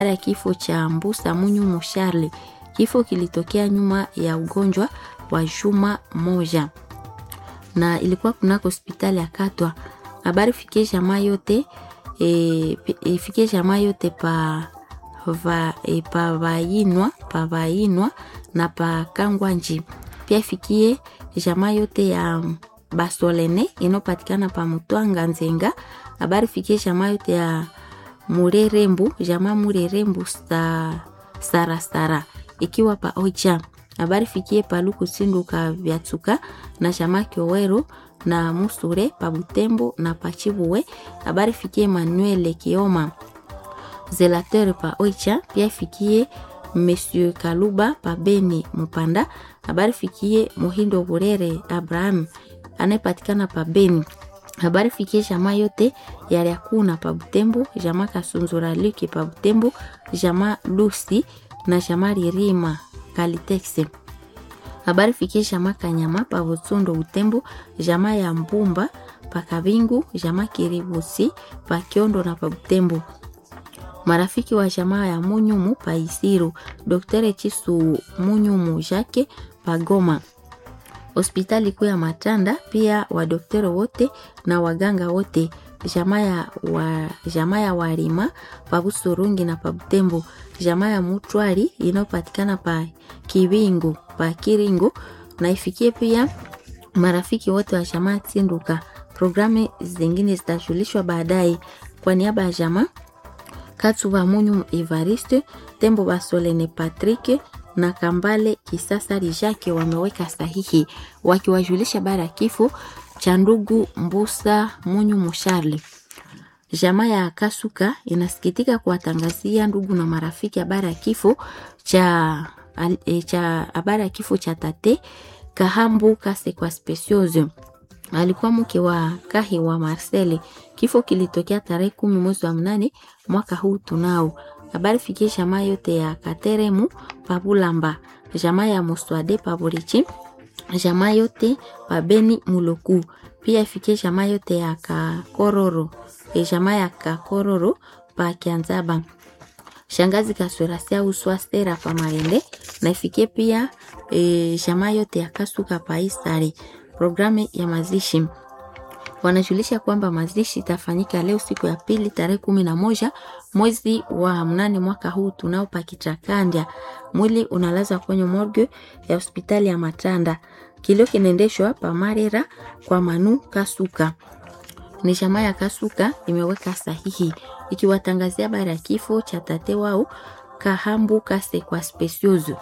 ya kifo cha Mbusa Munyumu Charles. Kifo kilitokea nyuma ya ugonjwa wa juma moja na ilikuwa kunako hospitali ya Katwa. Habari fikie jamaa yote e, ifikie jamaa yote pa va, e, pa vainwa pa vainwa na pa Kangwanji. Pia ifikie jamaa yote ya Basolene inopatikana pa Mutwanga Nzenga. Habari fikie jamaa yote ya Murerembu, jamaa Murerembu sa, sara sara ikiwa pa Oicha. Habari fikie Paluku Sinduka Vyatsuka na jamaa Kiowero na Musure pa Butembo na Pachibuwe. Habari fikie Manuel Kioma Zelateur pa Oicha. Pia fikie Monsieur Kaluba pa Beni Mupanda. Habari fikie Muhindo Burere Abraham anayepatikana pa Beni. Habari fikie jamaa yote yaliakuna pa Butembo, jamaa Kasunzura Luki pa Butembo, jamaa Lusi na jamaa Ririma Kalitexe. Habari fikie jamaa Kanyama pa Butsundo Butembo, jamaa ya Mbumba pa Kabingu, jamaa Kiribusi pa Kiondo na pa Butembo. Marafiki wa jamaa ya Munyumu pa Isiru, Dr. Chisu Munyumu Jake pa Goma hospitali kuu ya Matanda, pia wadoktero wote na waganga wote, jamaa ya wa, jamaa ya Warima pa Busurungi na pa Butembo, jamaa ya Mutwari inayopatikana pa Kiwingu pa Kiringo, na ifikie pia marafiki wote wa jamaa Tsinduka. Programu zingine zitajulishwa baadaye. Kwa niaba ya jamaa Katsuba Munyu Evariste Tembo Basolene Patrick na Kambale Kisasa Rijake wameweka sahihi wakiwajulisha habari ya kifo cha ndugu Mbusa Munyu Musharli. Jamaa ya Kasuka inasikitika kuwatangazia ndugu na marafiki habari ya kifo cha e, cha habari ya kifo cha tate Kahambu Kase kwa Specioso. Alikuwa mke wa Kahi wa Marcel. Kifo kilitokea tarehe kumi mwezi wa mnane mwaka huu tunao habari fikie jamaa yote ya Kateremu Pabulamba, jamaa ya Muswade Paburichi, jamaa yote Pabeni Muloku, pia ifikie jamaa yote ya Kakororo, e jamaa ya Kakororo pa Kianzaba, shangazi Kaswerasia Uswastera pa Marende, na ifikie pia e, jamaa yote ya Kasuka pa Isare. Programu ya mazishi wanajulisha kwamba mazishi itafanyika leo siku ya pili tarehe kumi na moja mwezi wa mnane mwaka huu tunao pakichakandya. Mwili unalazwa kwenye morgue ya hospitali ya Matanda. Kilio kinaendeshwa pa Marera kwa Manu Kasuka. Ni jamaa ya Kasuka imeweka sahihi ikiwatangazia habari ya kifo cha tate wao Kahambu Kase kwa Specioso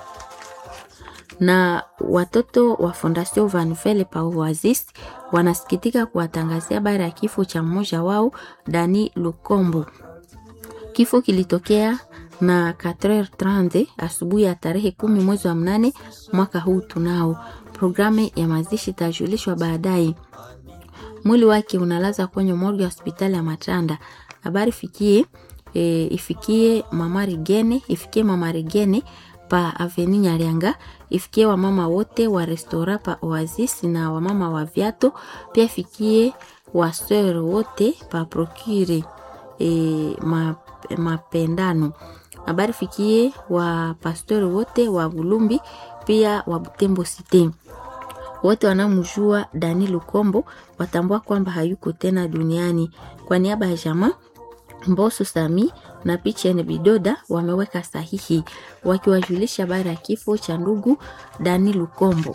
na watoto wa Fondation Van Vele pa Oasis wanasikitika kuwatangazia habari ya kifo cha mmoja wao Dani Lukombo. Kifo kilitokea na 4h30 asubuhi ya tarehe kumi mwezi wa mnane mwaka huu tunao. Programu ya mazishi itajulishwa baadaye. Mwili wake unalaza kwenye morgue ya hospitali ya Matanda. Habari fikie e, ifikie mama Rigene, ifikie mama Rigene pa Aveni Nyarianga, ifikie wamama wote wa restora pa Oasis na wamama wa viato, pia ifikie waseur wote pa Procure e, ma, mapendano. Habari fikie wa pastori wote wa Bulumbi pia wa Butembo Cité. Wote wanamjua Dani Lukombo watambua kwamba hayuko tena duniani. Kwa niaba ya jamaa Mboso Sami na Pichen Bidoda wameweka sahihi wakiwajulisha habari ya kifo cha ndugu Dani Lukombo.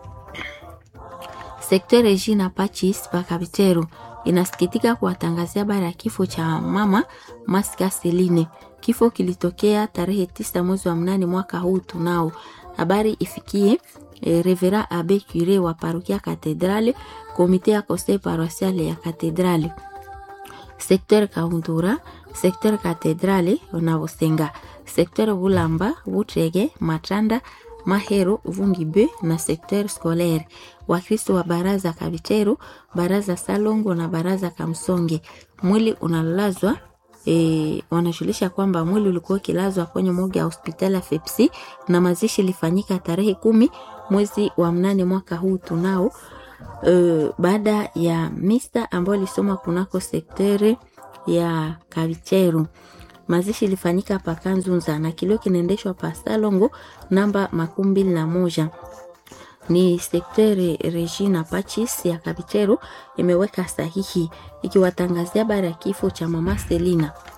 Sekta Regina Pachis Pakabitero inasikitika kuwatangazia habari ya kifo cha mama Maska Seline. Kifo kilitokea tarehe tisa mwezi wa mnane mwaka huu tunao. Habari ifikie e, Revera Abe Cure wa parokia Katedrale, komite ya conseil paroisiale ya Katedrale sekter Kaundura, sekter Katedrale na Busenga, sekter Bulamba, Butrege, Matanda, Mahero, Vungibe na sekter scolaire. Wakristo wa baraza Kabitero, baraza Salongo na baraza Kamsonge. Mwili unalazwa E, wanajulisha kwamba mwili ulikuwa ukilazwa kwenye moja ya hospitali ya Fepsi na mazishi ilifanyika tarehe kumi mwezi wa mnane mwaka huu tunao uh, baada ya misa ambayo ilisoma kunako sekteri ya Kavicheru Mazishi ilifanyika pa Kanzunza na kilio kinaendeshwa pa Salongo namba makumi mbili na moja ni sekteri Regina Pachis ya Kabitero imeweka sahihi ikiwatangazia habari ya kifo cha mama Selina.